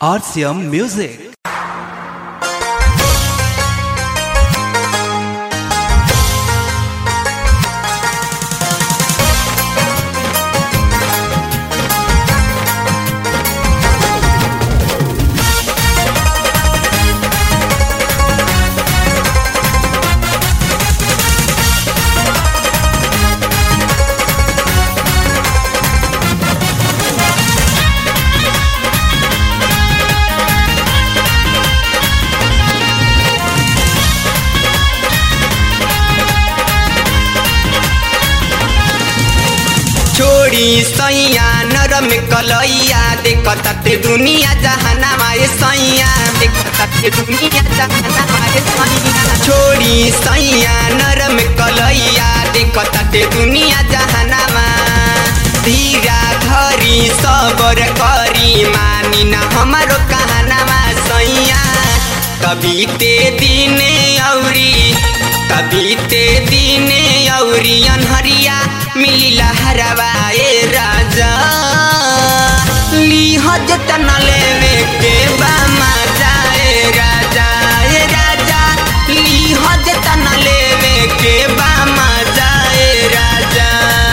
RCM Music. छोड़ी सैया नरम कलैया देखताते दुनिया जहानामा ए सैया देखताते दुनिया जहानामा ए सैया छोड़ी सैया नरम कलैया देखताते दुनिया जहानामा धीरा धरी सबर करी मानी न हमारो कहानामा सैया कभी ते दिने औरी कभी ते दिने औरी अनहरिया मिली लहरवा ए राजा ली जतन लेवे के बा मजा ए राजा ए राजा ली जतन लेवे के बा मजा ए राजा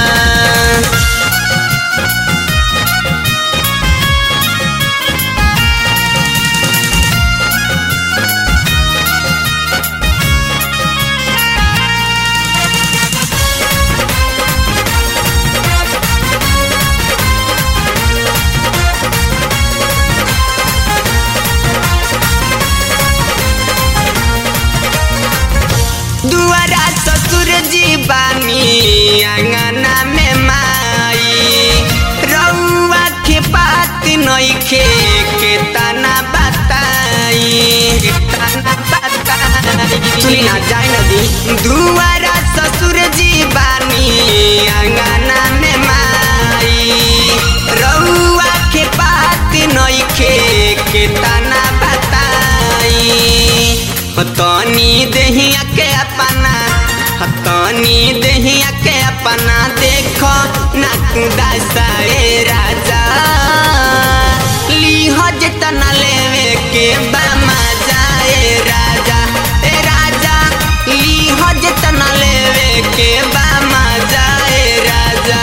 दुआरा ससुर जी बानी आंगना में माई रउआ के बात नइखे के तना बताई के तना बताई सुनी ना जाए नदी दुआरा ससुर जी बानी आंगना में माई रउआ के बात नइखे के तना बताई हतनी देहिया के अपना हतनी देहिया के अपना देखो ना कुदासा ए राजा लीह जतना लेवे के बामा जाए राजा ए राजा लीह जतना लेवे के बामा जाए राजा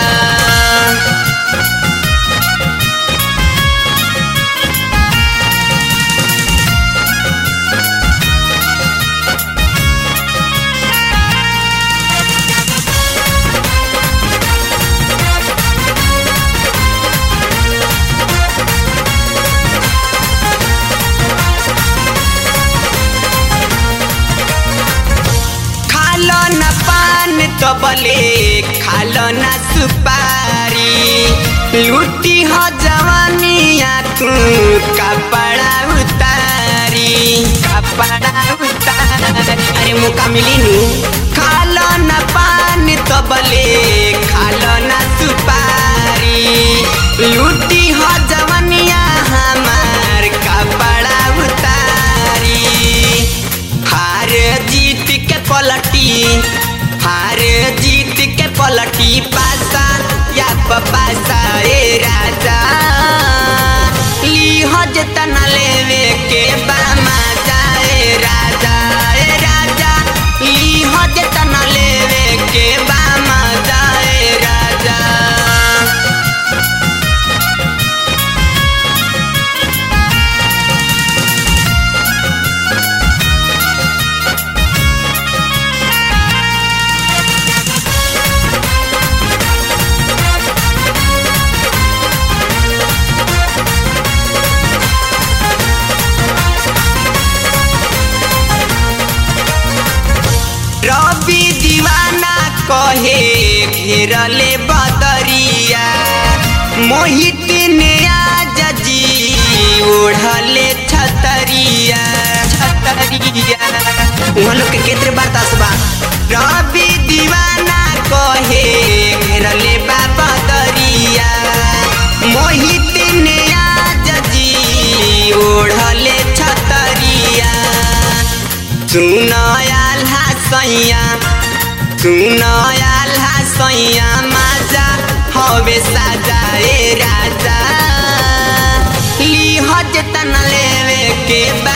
खालो न पान तो बले खालो न सुपारी लूटी हो जवानिया तू कपड़ा उतारी कपड़ा उतारी अरे मुका मिली नू खालो न पान तो बले खालो न सुपारी लूटी हो जवानिया हमार कपड़ा उतारी हार जीत के पलटी हार जीत के पलटी पासा या पासा ए राजा लीह जतना लेवे के बामा जाए राजा ए राजा लीह जतना लेवे के बामा जाए राजा रवि दीवाना कहे घेरले बदरिया मोहित ने आज जी ओढ़ले छतरिया छतरिया वहाँ लोग के केतरे बतास बा रवि दीवाना कहे घेरले बा बदरिया मोहित ने आज जी ओढ़ले छतरिया सुनयाल हसैया सुनयाल हसैया माजा हवे साजा ए राजा ली हज तना के बा